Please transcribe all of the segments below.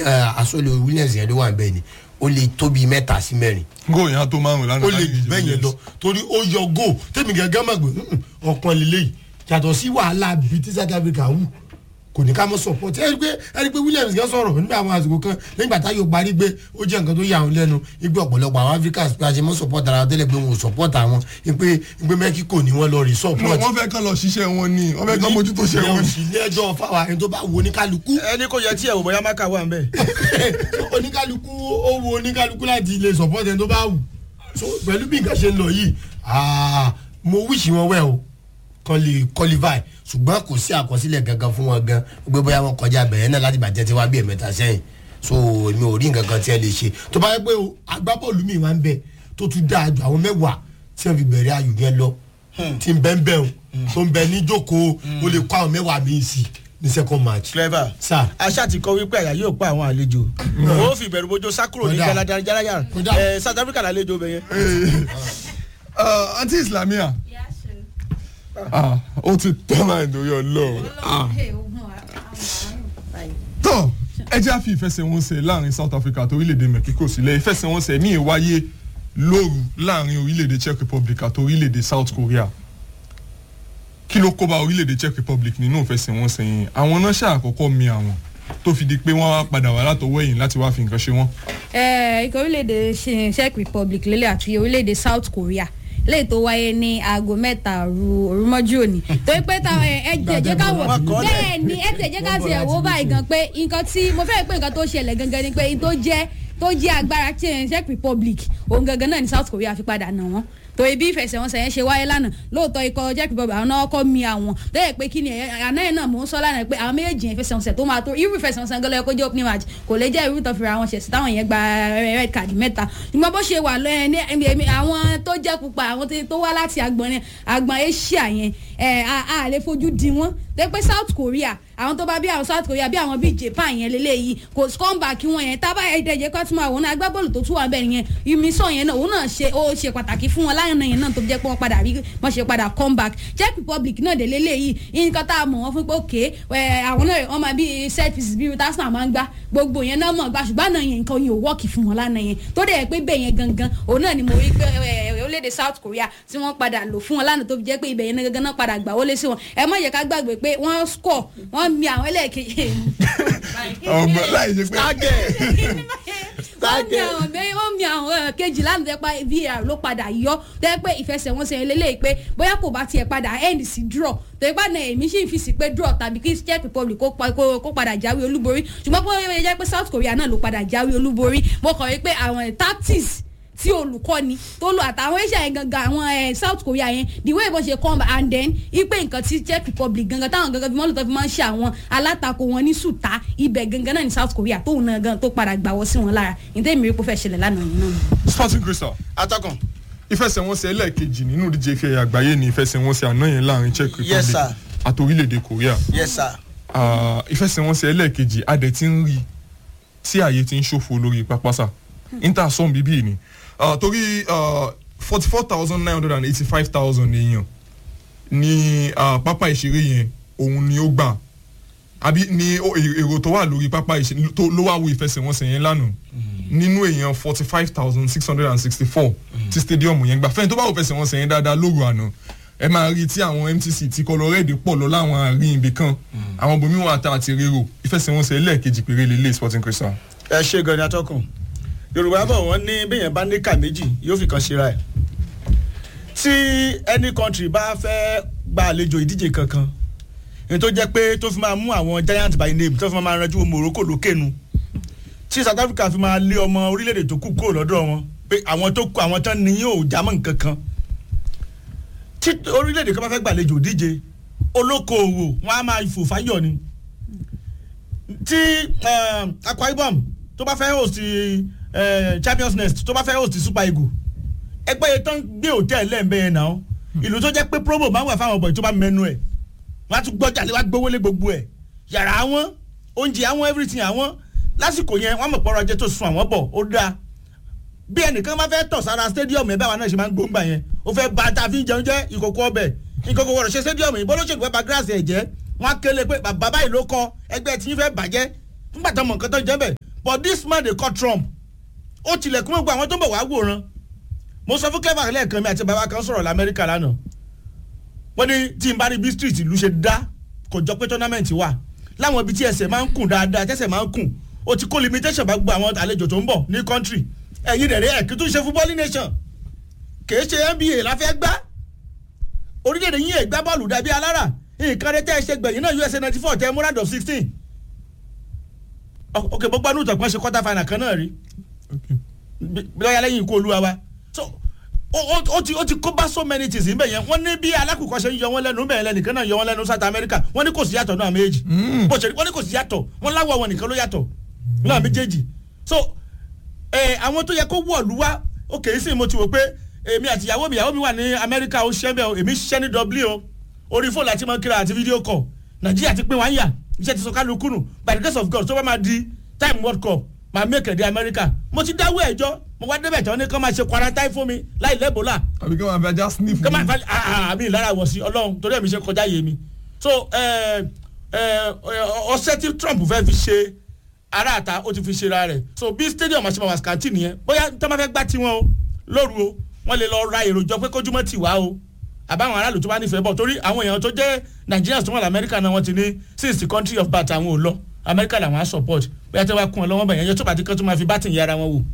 asọ́lé williams yẹn ló wà bẹ́ẹ̀ ni ó lè tóbi mẹ́ta sí mẹ́rin góò yẹn á tó márùn lánàá ó lè jù bẹ́ẹ̀ yẹn lọ torí ó yọ góò tèmi gẹ́gẹ́ mọ̀ pé ọ̀kan lélẹ́yìí yàtọ̀ sí wàhálà bíi tí south africa wù kò ní ká mọ support ẹ rí pé ẹ rí pé williams gan sọ̀rọ̀ nígbà àwọn àsìkò kan nígbà táyọ̀ parí pé ó jẹ́ nǹkan tó yà wọ́n lẹ́nu ipe ọ̀pọ̀lọpọ̀ àwọn africans pé a ṣe mọ́ support ara tẹ́lẹ̀ pé wọn ò support àwọn ipe ipe mexico ni wọ́n lọ rí support. wọ́n fẹ́ kán lọ ṣiṣẹ́ wọn ni wọ́n fẹ́ kán mójútó ṣe wọn ni. ilé ẹjọ́ fáwa ẹni tó bá wo oníkálukú ẹni kò yẹ tí ẹ wò bóyá má kà wà ń bẹ. oníkálukú ó wo oníkálukú láti lè support ẹni tó bá wù so pẹ̀lú bí nǹkan ṣe ń lọ yìí ah, mo wíṣì wọn wẹ̀ o kan lè qualify ṣùgbọ́n kò sí àkọsílẹ̀ gangan fún wọn gan gbé bóyá wọn kọjá bẹ̀rẹ̀ náà láti bàjẹ́ tí wá bí ẹ̀mẹ́ta sẹ́yìn so èmi ò rí nǹkan kan tí ẹ lè ṣe tó bá yẹ pé o, agbábọ́ọ̀lù mi wá ń bẹ tó tún dáa ju àwọn mẹ́wàá tí wọ́n fi bẹ̀rẹ̀ ayò yẹn lọ tí ń bẹ́ ń bẹ́ o tó ń bẹ ní jókòó o lè kó àwọn mẹ́wàá mi sí ní second match. clever sir aṣá ti kọ wípé àyà yóò pa àwọn àlejò ó fi ìbẹ̀rù bójú sákúrò ní Kódà. jalajalaya Kódà. ẹ south africa lálejò bẹ yẹn. àǹtí islamia ah, ó ti tán láì lórí ọlọ́run. Ah. tọ́ ẹ jẹ́ àfi ìfẹsẹ̀wọnsẹ̀ láàrin south africa àti orílẹ̀-èdè mexico sílẹ̀ ìfẹsẹ̀wọnsẹ̀ míì wáyé lóru láàrin orílẹ̀-èdè czech republic àti orílẹ̀-èdè south korea kí ló kó bá orílẹ̀-èdè czech republic nínú ìfẹsẹ̀wọnsẹ̀ yẹn àwọn náà ṣàkọ́kọ́ mi àwọn tó fi di pé wọ́n wá padà wá látọwọ́ ẹ̀yìn láti wá fi nǹkan ṣe wọ́n. Eh, ikọ̀ orílẹ̀-èdè Czech- czech republic lélẹ̀ àti orílẹ̀-èdè south korea léyìí tó wáyé ní aago mẹ́ta òru òrùmọ́jú òní torí pé ta ẹ ẹ jẹ́ jẹ́ ká wọ̀ Wọ́n kọ́ lẹ̀. bẹ́ẹ̀ ni ẹ tẹ̀ jẹ́ ká tiẹ̀ wò báyìí gan pé nǹkan tí mo fẹ́ pé nǹkan tó ṣẹlẹ̀ gangan ni pé n tó jẹ́ tó jẹ́ agbára tí ẹ̀ czech republic òun gangan náà ní south korea fi padà nà wọ́n torí bí ìfẹsẹ̀wọnsẹ̀ yẹn ṣe wáyé lánàá lóòótọ́ ikọ̀ czech republic àwọn náà kọ́ mi àwọn lẹ́yìn pé kí ni ẹ̀ àná yẹn náà mò ń sọ lánàá pé àwọn méjèèjì yẹn ìfẹsẹ̀wọnsẹ̀ tó máa tó irú ìfẹsẹ̀wọnsẹ̀ gẹ́lẹ́ kó jẹ́ opening match kò lè jẹ́ irú tó fira wọn ṣẹ̀sì táwọn yẹn gba red card mẹ́ta ṣùgbọ́n bó ṣe wà lọ́yẹn ní ẹ̀mí- ẹ̀mí àwọn tó jẹ́ pupa àwọn tó- tó wá láti agbọ̀n agbọ̀n asia yẹn ẹ̀ a a lè fojú di wọ́n tẹ́ pé south korea àwọn tó bá bí àwọn south korea bí àwọn bíi japan yẹn lélẹ́yìí kò comeback wọn yẹn tábà ẹ̀ẹ́dẹ̀jẹ̀ kọ́ tún àwọn agbábọ́ọ̀lù tó tún wà bẹ́ẹ̀ yẹn ìmísọ̀ yẹn náà òun náà ṣe ó ṣe pàtàkì fún wọn láyọ̀nà yẹn náà tó fi jẹ́ pé wọ́n padà rí wọ́n ṣe padà comeback czech republic náà dé lélẹ́yìí nǹkan tá a mọ̀ wọ́n fún pé òkè àwọn náà wọ́n máa bí set pieces bí arsenal máa ń gbá gbogbo yẹn náà mọ̀ gbá ṣùgbọ́n àná yẹn nǹkan yẹn ò wọ́ọ̀kì fún wọn lánàá yẹn tó dẹ̀ pé bẹ́ẹ̀ yẹn gangan òun náà ni mo rí pé ẹ, orílẹ̀-èdè south korea tí wọ́n padà lò fún wọn lánàá tó fi jẹ́ pé ibẹ̀ yẹn gangan náà padà gbà wọlé sí wọn ẹ má yẹ ká gbàgbé pé wọ́n score wọ́n mi àwọn ẹlẹ́ẹ̀kejì ọmọ láì ṣe pé target wọ́n mi àwọn bẹ́ẹ̀ wọ́n mi àwọn kejì lánàá tẹ́ pa var ló padà yọ tẹ́ pé ìfẹsẹ̀wọnsẹ̀ lélẹ́yìí pé bóyá kò bá tiẹ̀ padà end sí draw tẹ́ pé náà èmi sì ń fi sí pé draw tàbí kí czech republic kó pa- kó kó padà jáwé olúborí ṣùgbọ́n pé ó yẹ jẹ́ pé south korea náà ló padà jáwé olúborí mo kàn rí pé àwọn tactics tí olùkọ́ni tó lò àtàwọn asia yẹn gangan àwọn ẹ south korea yẹn the way bó ṣe come and then ipe nǹkan tí czech republic gangan táwọn gangan fi mọ́ lóòótọ́ fi máa ń ṣe àwọn alátakò wọn ní sùtá ibẹ̀ gangan náà ní south korea tóun náà gan tó padà gbàwọ́ sí wọn lára nítorí èmi rí pé ó fẹ́ ṣẹlẹ̀ lánàá yìí náà. sporting crystal atọ́kùn ìfẹsẹ̀wọnsẹ̀ ẹlẹ́ẹ̀kejì nínú ìdíje ife ẹ̀yà àgbáyé ni ìfẹsẹ̀wọnsẹ̀ àná yẹn láàrin czech Yes, republic sir. àti orílẹ̀-èdè korea yes sir Ah, ìfẹsẹ̀wọnsẹ̀ ẹlẹ́ẹ̀kejì adẹ̀ ti ń rí tí ààyè ti ń ṣòfò lórí pápásà inter sọm bíbí ni Ah, torí forty four thousand nine hundred and eighty five thousand èèyàn ní ah, pápá ìṣeré yẹn òun ni ó gbà àbí ni ó- èrò èrò tó wà lórí pápá ìṣeré tó ló wà wo ìfẹsẹ̀wọnsẹ̀ yẹn lánàá nínú èèyàn forty five thousand six hundred and sixty four tí stadium yẹn gbà fẹ́ni tó bá wo ìfẹsẹ̀wọnsẹ̀ yẹn dáadáa lóru àná ẹ máa rí tí àwọn mtc ti kọlọrẹ́ẹ̀dì pọ̀ lọ láwọn àárín ibì kan àwọn bòmíwọ̀n ata àti rero ìfẹsẹ̀wọnsẹ̀ ẹlẹ́ẹ̀kejì péré lélẹ̀ sporting crystal. ẹ ṣe gan ni atọ́kùn yorùbá bọ̀ wọ́n ní bẹ́yẹn bá ní kà méjì yóò fi kan ṣera ẹ̀ tí any country bá fẹ́ gba àlejò ìdíje kankan èyí tó jẹ́ pé tó fi máa mú àwọn giant by name tó fi máa ranjú morocco lókènu tí south africa fi máa lé ọmọ orílẹ̀-èdè tó kù kúrò lọ́dọ̀ wọn pé àwọn tó kù àwọn tán ni yóò jámọ́ nǹkan kan tí orílẹ̀-èdè kan bá fẹ́ gbàlejò ìdíje olókoòwò wọn á máa fò fáyọ̀ ni tí um, akwa ibom tó bá fẹ́ host uh, champions nest tó bá fẹ́ host super eagle ẹgbẹ́ yẹn tán gbé hòtẹ́ẹ̀lì lẹ́ẹ̀mbẹ́ yẹn náà ìlú tó jẹ́ pé promo máa ń wà fáwọn ọ̀bọ̀n tó bá mẹ́nu ẹ̀ wọ́n á tún gbọ́jà lé wá gbówó lé gbogbo ẹ̀ yàrá àwọn oúnjẹ àwọn everything àwọn lásìkò yẹn wọ́n mọ̀ pọ́nrọ́ ajé tó sun àwọn bọ̀ ó dáa bí ẹnìkan bá fẹ́ tọ̀ sára stadium ẹ̀ báwa náà ṣe máa ń gbóngbà yẹn ó fẹ́ ba tá a fi ń jẹun jẹ́ ìkòkò ọbẹ̀ ìkòkò wọ̀rọ̀ ṣe stadium yìí bọ́lá ṣègùn fẹ́ ba gíláàsì ẹ̀ jẹ́ wọ́n á kéle pé bàbá báyìí ló kọ ẹgbẹ́ tí yín fẹ́ bàjẹ́ nígbà tó mọ̀ nǹkan tó jẹ́ bẹ̀ but this man dey call trump ó tilẹ̀kùn gbogbo àwọn tó ń bọ̀ wá wòran mo sọ fún clever lẹ́ẹ̀kan mi àti bàbá kan sọ̀rọ̀ lamẹ́ríkà lánàá wọ́n ní tí n bá rí bí street ìlú ṣe dá kò jọ pé tournament wà láwọn ibi tí ẹsẹ̀ máa ń kùn dáadáa tẹ́sẹ̀ máa ń kùn ó ti kó limitation bá gbogbo àwọn àlejò tó ń bọ̀ ní country ẹ̀yin rẹ̀ rí ẹ̀ kí tún ṣe football nation kìí ṣe nba la fẹ́ gbá orílẹ̀-èdè yín ẹ̀ gbá bọ́ọ̀lù dàbí alára nǹkan rẹ tẹ́ ẹ ṣe gbẹ̀yìn náà usa ninety four tẹ́ ẹ múra of sixteen ok gbogbo anú ìtọ̀gbọ́n ṣe quarter final kan náà rí Okay. lọ́yà lẹ́yìn ikú olúwa wa so ó ó- ó ti ó ti kó bá so many things níbẹ̀ yẹn wọ́n ní bí alákùkọ ṣe ń yọ wọ́n lẹ́nu bẹ́ẹ̀ lẹ́nìkan náà yọ wọ́n lẹ́nu south america wọ́n ní kò sí yàtọ̀ náà méjì bó ṣe rí wọ́n ní kò sí yàtọ̀ wọ́n láwọ̀ wọn nìkan ló yàtọ̀ náà méjèèjì so ẹ àwọn tó yẹ kó wọ̀lú wa ó kèé sí mo ti wò pé èmi àti ìyàwó mi ìyàwó mi wà ní amẹ́ríkà ó ṣiṣẹ́ bẹ́ẹ̀ o èmi ṣiṣẹ́ ní dublin o orí fóònù àti mọ́kìrà àti fídíò kọ̀ nàìjíríà ti pín wá ń yà iṣẹ́ ti sọ kálukú nù by the grace of god tó bá máa di time world cup máa mẹ́kẹ̀ dé amẹ́ríkà mo ti dáwọ́ ẹ̀jọ́ mo wá débẹ̀ tí wọ́n ní kán máa ṣe quarantine fún mi láì lẹ́bọ̀là àbí kí wọ́n máa já sniff kán máa mi. fa àmì ìlara wọ̀ sí ọlọ́run torí ẹ̀mí ṣe kọjá yé mi so ẹ, ẹ, ọṣẹ tí trump fẹ́ fi ṣe aráàta ó ti fi ṣe ra rẹ̀ so bí stadium àṣemọ̀ wàsíkàntì nìyẹn bóyá tó máa fẹ́ gbá tiwọn o lóru o wọ́n lè lọ ra èrò jọ pé kójúmọ́ tì wá o àbáwọn aráàlú tó bá nífẹ̀ẹ́ bọ̀ torí àwọn èèyàn tó jẹ́ nigerians tó wà lamẹ́ríkà náà wọ́n ti ní since the country of birth àwọn ò lọ amẹ́ríkà làwọn á support bóyá tí wọ́n á kún ọ lọ́wọ́ bẹ̀yẹn yẹn tó bá ti kán tó máa fi bátìn yára wọn wò.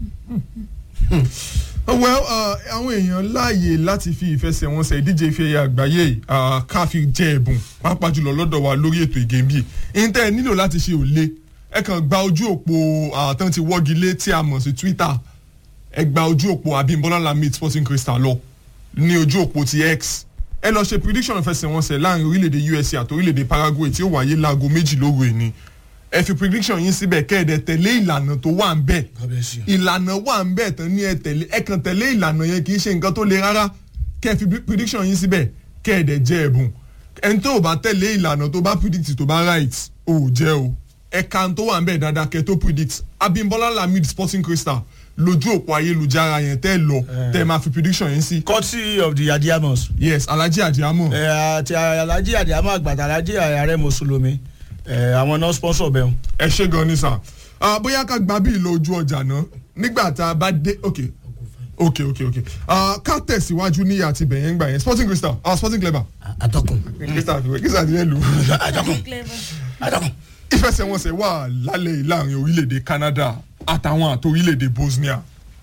well uh, àwọn èèyàn láàyè láti fi ìfẹsẹ̀wọnsẹ̀ ìdíje ife ẹ̀yẹ àgbáyé yìí, uh, ká fi jẹ ẹ̀bùn pàápàá jùlọ lọ́dọ̀ wa lórí ètò ìgèmí ìyẹn nílò láti ṣe òle ẹ kàn gba ojú òpó àtàn ti wọ́gi lé tí a mọ̀ sí twitter ẹ gba ojú òpó abimbola lamid sporting crystal lọ ní ojú òpó ti x ẹ lọ ṣe prediction ìfẹsẹ̀wọnsẹ̀ láàrin orílẹ̀-èdè usa àti orílẹ̀-èdè paraguay tí ó wáyé láago méjì lóru ẹni ẹ fi prediction yín síbẹ̀ kẹ́ẹ̀dẹ̀ tẹ̀lé ìlànà tó wà ń bẹ̀ ìlànà wà ń bẹ̀ tán ní ẹ tẹ̀lé ẹ kàn tẹ̀lé ìlànà yẹn kì í ṣe nǹkan tó le rárá kẹ́ ẹ fi prediction yín síbẹ̀ kẹ́ ẹ dẹ̀ jẹ́ ẹ̀bùn ẹni tó o bá tẹ̀lé ìlànà tó bá predict tó bá right o ò jẹ́ o ẹ̀ka tó wà ń bẹ̀ dáadáa kẹ́ ẹ tó predict abimbola lamid sporting crystal lójú òpó ayélujára yẹn tẹ́ ẹ lọ tẹ́ ẹ máa fi prediction yín sí courtesy of the adiamos yes alhaji adiamo ẹ àti alhaji adiamo àgbàtà alhaji ààrẹ mùsùlùmí ẹ àwọn náà sponsor bẹ́ẹ̀ o. ẹ ṣe gan ni sà Ah, bóyá ká gba bí ìlò ojú ọjà náà nígbà tá a bá dé ok ok ok ok Ah, ká tẹ̀síwájú níyà àti bẹ̀yẹn gbà yẹn sporting crystal ah sporting clever atọ́kùn crystal àti crystal àti yẹn lù atọ́kùn atọ́kùn. ìfẹsẹ̀wọnsẹ̀ wà lálẹ́ yìí láàrin orílẹ̀-èdè canada àtàwọn àti orílẹ̀-èdè bosnia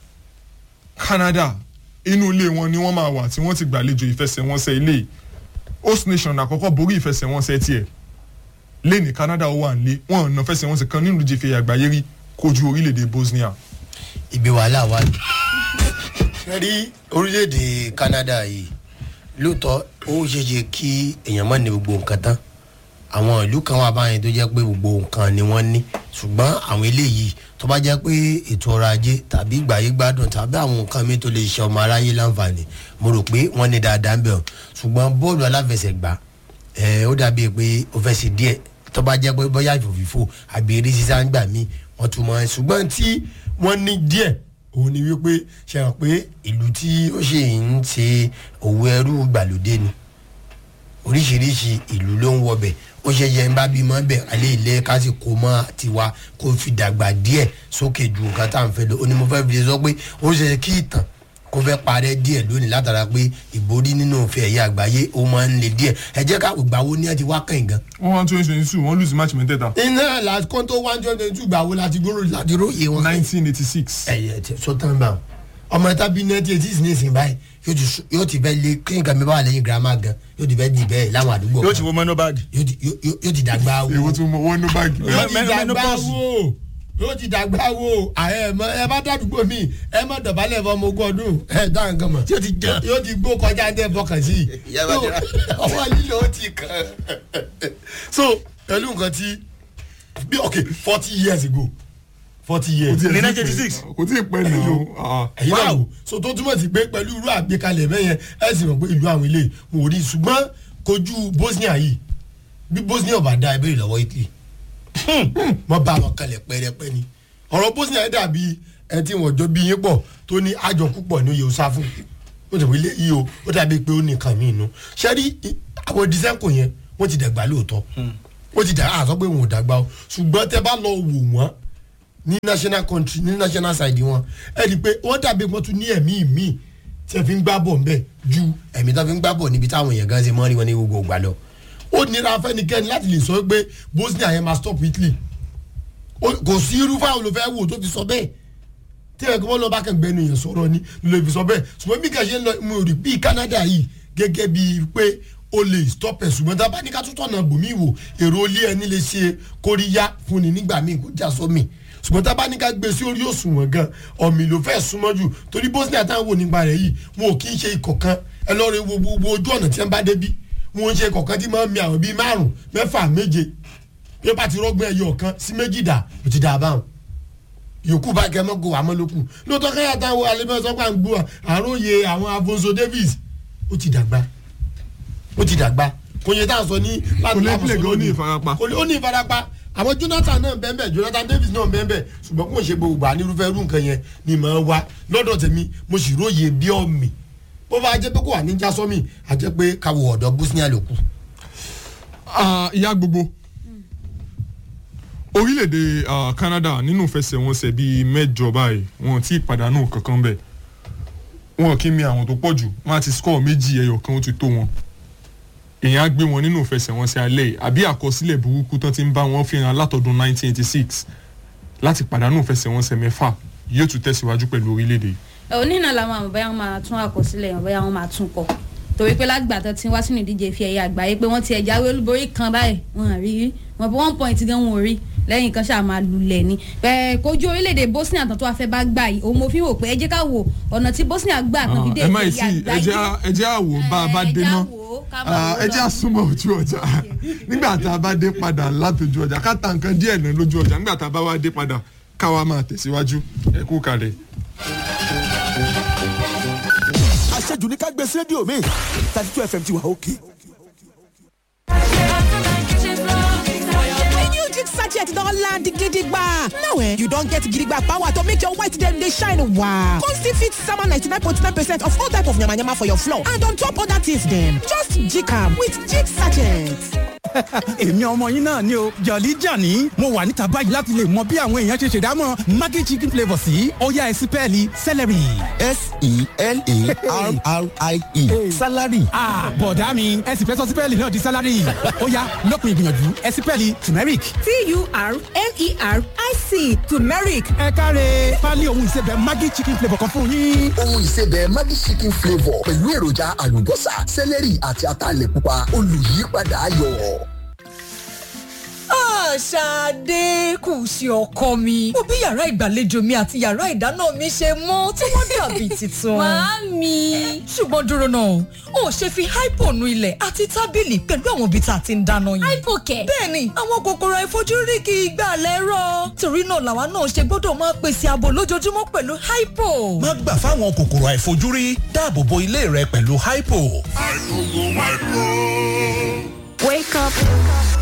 canada inú ilé wọn ni wọ́n máa wà tí wọ́n ti gbàlejò ìfẹsẹ̀wọnsẹ̀ ilé yìí. host nation àkọ́kọ́ borí ìfẹsẹ̀wọnsẹ̀ tiẹ̀ lẹ́ni canada ó wà nílé wọn ò ná fẹsẹ̀wọnsẹ̀ kan nínú ìdíje ìfẹ̀yà àgbáyé rí kojú orílẹ̀-èdè bosnia. ibi wàhálà wà ní. ṣe rí orílẹ̀-èdè canada yìí lóòótọ́ ó ṣeéṣe kí èèyàn má ní gbogbo nǹkan tán àwọn ìlú kan wà báyìí tó jẹ́ pé gbogbo nǹkan ni wọ́n ní ṣùgbọ́n àwọn eléyìí tó bá jẹ́ pé ètò ọrọ̀ ajé tàbí ìgbàyé gbádùn tàbí àwọn nǹkan mi tó lè ṣe ọmọ aráyé láǹfààní mo rò pé wọ́n ní dáadáa ń bẹ̀ ọ́ ṣùgbọ́n bọ́ọ̀lù aláfẹsẹ̀gbá ẹ̀ ó dàbí pé ó fẹ́ ṣe díẹ̀ tó bá jẹ́ pé bóyá ìfòfìfò àbí eré sísá ń gbà mí wọ́n tún mọ́ ẹ ṣùgbọ́n tí wọ́n ní díẹ̀ òun ni wípé ṣe hàn pé ìlú tí ó ṣe ń ṣe òwò ẹrú gbàlódé ni oríṣiríṣi ìlú ló ń wọbẹ̀ ó ṣe yẹ ń bá bímọ bẹ̀ alẹ́ ilé ká sì kó mọ́ tiwa kó fi dàgbà díẹ̀ sókè ju nǹkan tá à ń fẹ́ lọ ó ní mo fẹ́ fi lè sọ pé ó ṣe kí ìtàn kó fẹ́ parẹ́ díẹ̀ lónìí látara pé ìborí nínú òfin ẹ̀yà àgbáyé ó máa ń le díẹ̀ ẹ jẹ́ ká ìgbà wo ni ẹ ti wá kàn gan. wọ́n wá twenty twenty two wọ́n lose match mẹ́tẹ̀ẹ̀ta iná láti kóńtó one twenty two gbà wo láti gbóró láti róye wọn. nineteen eighty six. ẹyẹ tí sọtàn bá wọn ọmọ ẹta bíi ninety eight ní ìsìn báyìí yóò ti sún- yóò ti fẹ́ lé kí nǹkan mi bá wà lẹ́yìn girama gan yóò ti fẹ́ di bẹ́ẹ̀ láwọn àdúgbò yóò kan ti wo mọ́nú báàgì. yóò ti- yóò- yóò- yóò ti dàgbà wo èwo tún mọ owó ní báàgì. yóò ti mẹ- mẹ- dàgbà menopause. wo yóò ti dàgbà wo ààrẹ mọ ẹ bá dàdúgbò mi ẹ má dọ̀bálẹ̀ fọmọ ogún ọdún ẹ dá nǹkan mọ̀ yóò ti jẹ. yóò ti gbó kọjá ní ẹ fọkàn sí i Ìyá bá jẹrà. ọwọ́ lílo ó ti kàn so pẹ̀lú nǹkan tí bí ok forty years ago forty years ní 1986. kò tí ì pẹ́ nìyó. ẹ̀yin náà Wow. wò so tó túmọ̀ sí pé pẹ̀lú irú àgbékalẹ̀ bẹ́yẹn ẹ sì mọ̀ pé ìlú àwọn ilé wọn ò rí ṣùgbọ́n kojú bosnia yìí bí bosnia ò bá dá ẹbí ìlọ́wọ́ italy wọ́n bá wọn kalẹ̀ pẹ́rẹpẹ́ ni ọ̀rọ̀ bosnia yẹn dàbí ẹni tí wọ́n jọ bí yín pọ̀ tó ní àjọ púpọ̀ ní oyè ọ̀sá fún ó ti wílé yìí o ó dàbí pé ó ní nǹkan míì nù ṣẹ́rí àwọn dísẹ́ǹkò yẹn wọ́n ti dàgbà lóòótọ́ wọ́n ti dàgbà àsọ pé wọn ò dàgbà o ṣùgbọ́n tẹ bá lọ wò wọ́n ní national country ní national side wọn ẹ rí i pé wọ́n dàbí wọ́n tún ní ẹ̀mí míì tí ẹ fi ń gbá bọ̀ ń bẹ̀ ju ẹ̀mí tó fi ń gbá bọ̀ níbi táwọn èèyàn gan ṣe mọ́ rí wọn ní gbogbo ìgbà lọ ó nira fẹ́nikẹ́ni láti lè sọ pé bosnia yẹn máa stop italy Ó- kò sí irú fáwọn olùfẹ́ wò tó fi sọ bẹ́ẹ̀ tí ẹ̀ kí wọ́n lọ bá kàn gbẹnu yẹn sọ̀rọ̀ ni ló fi sọ bẹ́ẹ̀ ṣùgbọ́n bí kàn ṣe ń lọ mo rí bí canada yìí gẹ́gẹ́ bíi pé o lè stop ẹ̀ ṣùgbọ́n tá a bá ní ká tún tọ̀nà bòmí wò èrò ilé ẹni lè ṣe kóríyá fún ni nígbà míì kó já sómi ṣùgbọ́n tá a bá ní ká gbé sí orí òṣùwọ̀n gan ọ̀mì ló fẹ́ súnmọ́ jù torí bosnia táwọn wò nípa rẹ̀ yìí wọn ò kí ń ṣe ikọ̀ kan ẹ lọ́ọ́ rẹ wo gbogbo ojú ọ̀nà tí wọ́n bá débí wọn ń ṣe ikọ̀ kan tí máa ń mi àwọn bíi márùn mẹ́fà méje bí wọ́n bá ti rọ́gbọ́n ẹyọ kan sí méjì dà ó ti dà báwọn yòókù bá kẹ́ mọ́gò àmọ́ ló kù lóòótọ́ kẹ́yà táwọn alẹ́mọ́sọ́pá ń gbọ́ àròyé àwọn Afonso Davies ó ti dàgbà ó ti dàgbà kò yẹ tá a sọ ní Kò lè play gan, ó ní ìfarapa. kò lè ó ní ìfarapa àwọn Jonathan náà bẹ́ẹ̀ Jonathan Davis náà bẹ́ẹ̀ ṣùgbọ́n kò ń ṣe gbogbo ànírúfẹ́ irú nǹkan yẹn ni mà á wá lọ́dọ̀ tèmi mo sì róye bí ọ̀mì bó bá jẹ́ pé kò wà ní jásọ́mì á jẹ́ pé káwọ ọ̀dọ́ Bosnia ló kù. Ah, ìyá gbogbo orílẹ̀-èdè ah, Canada nínú ìfẹsẹ̀wọnsẹ̀ bíi mẹ́jọ báyìí wọn ti pàdánù kankan bẹ́ẹ̀ wọn kì í mi àwọn tó pọ̀ jù wọn á ti score méjì ẹyọ kan ó ti tó wọn èèyàn á gbé wọn nínú ìfẹsẹ̀wọnsẹ̀ alẹ́ yìí àbí àkọsílẹ̀ burúkú tán ti ń bá wọn fìhàn látọdún 1986 láti pàdánù ìfẹsẹ̀wọnsẹ̀ mẹ́fà yóò tún tẹ̀síwájú pẹ̀lú orílẹ̀-èdè yìí. onínà làwọn àmọ̀ bóyá wọ́n máa tún àkọsílẹ̀ yẹn bóyá wọ́n máa tún kọ torí pé lágbà tó ti wá sínú ìdíje fi ẹ̀yà àgbáyé pé wọ́n ti ẹ̀ jáwé olúborí kan báyìí wọn à rí rí wọn bí one point gan wọn ò rí lẹ́yìn kan ṣáà máa lulẹ̀ ni bẹ́ẹ̀ kojú orílẹ̀-èdè Bosnia tán tó wá fẹ́ bá gbà yìí òun mo fi wò pé ẹ jẹ́ ká wo ọ̀nà tí Bosnia gbà tán fi dé ẹ má ìdíje ì sí ẹ̀yà ẹ jẹ́ àgbáyé á- ẹ jẹ́ àwò bá a bá Ẹ dé jẹ́ náà á wò ó, ká máa wò ó ẹ jẹ́ lọ. àsúnmọ́ ojú ọjà nígbà tá a bá dé padà látòjú ọjà ká ta nǹkan díẹ̀ náà lójú ọjà nígbà tá a bá wá dé padà káwa máa tẹ̀síwájú ẹ kú kalẹ̀. àṣejù ní ká gbé sí rédíò mi thirty two fm ti wà òkè. new jig sachet don land gidigba now eh you don get gidigba power to make your white dem dey shine wow come still fit sama 99.9 percent of all type of yamayama for your floor and on top other things dem just jig am with jig sachet. èmi ọmọ yín náà ni o jọ̀lí jàní mo wà níta báyìí láti lè mọ bí àwọn èèyàn ṣe ṣèdámọ̀ maggi chicken flavour sí ọ̀yá ẹ̀sìn pẹ́ẹ́lí celery. s-e-l-a-r-r-i-e salary Ah, bọ̀dá mi ẹ̀sìn fẹ́ sọ sípẹ́ẹ̀lì náà di sálárì ọ̀yá lópin ìgbìyànjú ẹ̀sìn pẹ́ẹ́lì turmeric. t-u-r-m-e-r-i-c turmeric ẹ káre pálí ohun ìsebẹ̀ maggi chicken flavour kan fún yín. ohun ìsebẹ̀ Maggi chicken flavour pẹ̀lú èròjà àlùbọ́sà sẹ́lẹ̀rì àti ataalẹ̀ pupa olùyípadà ayọ̀. Ṣadé kù sí ọkọ mi. Mo bí yàrá ìgbàlejò mi àti yàrá ìdáná mi ṣe mọ́ tí wọ́n dàbí tuntun. Màámi. Ṣùgbọ́n dúró náà, o ò ṣe fi hypo nu ilẹ̀ àti tábìlì pẹ̀lú àwọn ibi tá a ti ń dáná yìí. Hypo kẹ̀. Bẹ́ẹ̀ni, àwọn kòkòrò àìfojúrí kì í gbà lẹ́rọ̀. Torí náà làwa náà ṣe gbọ́dọ̀ máa pèsè ààbò lójoojúmọ́ pẹ̀lú hypo. má gbà fáwọn kòkòrò àìfojúrí dáàbò bo ilé rẹ pẹ̀lú hypo. Wake up.